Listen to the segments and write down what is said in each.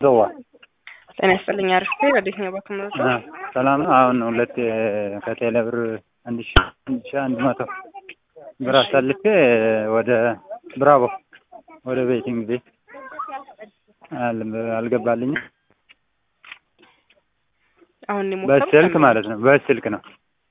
ዘዋ ጤና ይስጥልኝ። አሪፍ ነኝ። ወዴት ነው በክምርቶ? ሰላም ነው። አሁን ሁለት ከቴሌ ብር አንድ ሺ አንድ ሺ አንድ መቶ ብር አሳልፌ ወደ ብራቮ ወደ ቤቲንግ ቤት አል- አልገባልኝም። አሁን ነው የሞከሩት? በስልክ ማለት ነው። በስልክ ነው።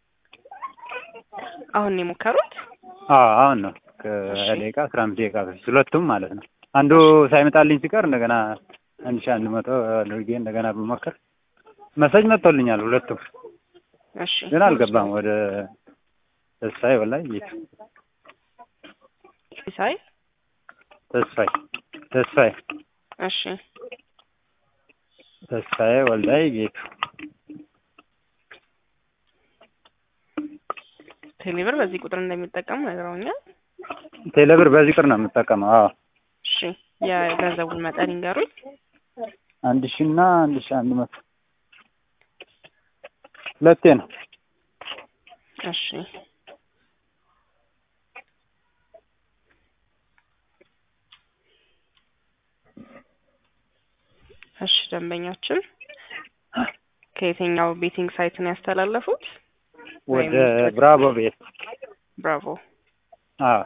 አሁን ነው የሞከሩት? አዎ አሁን ነው ከሀያ ደቂቃ አስራ አምስት ደቂቃ በፊት ሁለቱም ማለት ነው። አንዱ ሳይመጣልኝ ሲቀር እንደገና አንድ ሺ አንድ መቶ አድርጌ እንደገና ብሞክር መሰጅ መጥቶልኛል ሁለቱም እሺ ግን አልገባም። ወደ ተስፋዬ ወላይ ጌቱ ሳይ ተስፋዬ ተስፋዬ እሺ ተስፋዬ ወልዳይ ጌቱ ቴሌብር በዚህ ቁጥር እንደሚጠቀሙ ነግረውኛል። ቴሌብር በዚህ ቅር ነው የምጠቀመው። አዎ እሺ የገንዘቡን መጠን ይንገሩኝ። አንድ ሺ እና አንድ ሺ አንድ መቶ ሁለቴ ነው። እሺ እሺ ደንበኛችን ከየትኛው ቤቲንግ ሳይት ነው ያስተላለፉት? ወደ ብራቮ ቤት ብራቮ። አዎ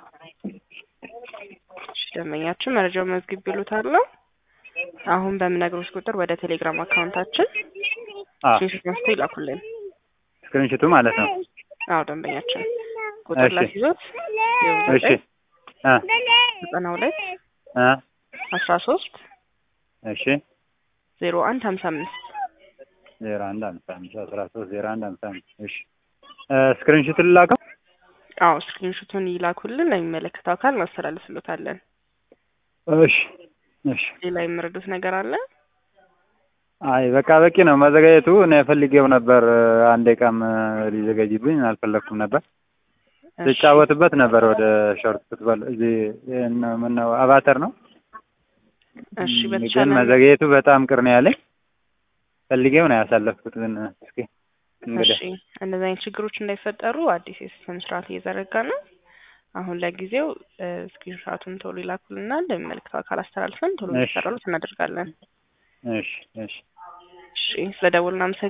እሺ ደንበኛችን መረጃው መዝግብ ይሉታለሁ። አሁን በምነግሮች ቁጥር ወደ ቴሌግራም አካውንታችን አዎ ስክሪንሾት አንስተው ይላኩልን። ስክሪንሽቱ ማለት ነው። አዎ ደንበኛችን ቁጥር እሺ። ላስይዞት እሺ አ ዘጠና ሁለት አ አስራ ሶስት እሺ ዜሮ አንድ ሀምሳ አምስት ዜሮ አንድ አምሳ አምስት አስራ ሶስት ዜሮ አንድ አምሳ አምስት እሺ ስክሪንሽቱ ልላከው። አዎ ስክሪንሾቱን ይላኩልን። ለሚመለከተው አካል እናስተላልፍሎታለን። እሺ እሺ ሌላ የምረዱት ነገር አለ? አይ በቃ በቂ ነው መዘጋጀቱ። እኔ ፈልጌው ነበር። አንድ ቀም ሊዘጋጅብኝ አልፈለግኩም ነበር። እሺ፣ ልጫወትበት ነበር ወደ ሾርት ፉትቦል እዚህ ምነው አባተር ነው። እሺ ግን በተቻለ መዘግየቱ በጣም ቅር ነው ያለኝ። ፈልጌው ነው ያሳለፍኩት። ግን እስኪ እንግዲህ እሺ እንደዚህ አይነት ችግሮች እንዳይፈጠሩ አዲስ የሲስተም ስርዓት እየዘረጋ ነው። አሁን ለጊዜው ስክሪንሾቱን ቶሎ ይላኩልና ለሚመለከተው አካል አስተላልፈን ቶሎ እሺ። እንዲሰራሉት እናደርጋለን። እሺ እሺ እሺ ስለ ደውልና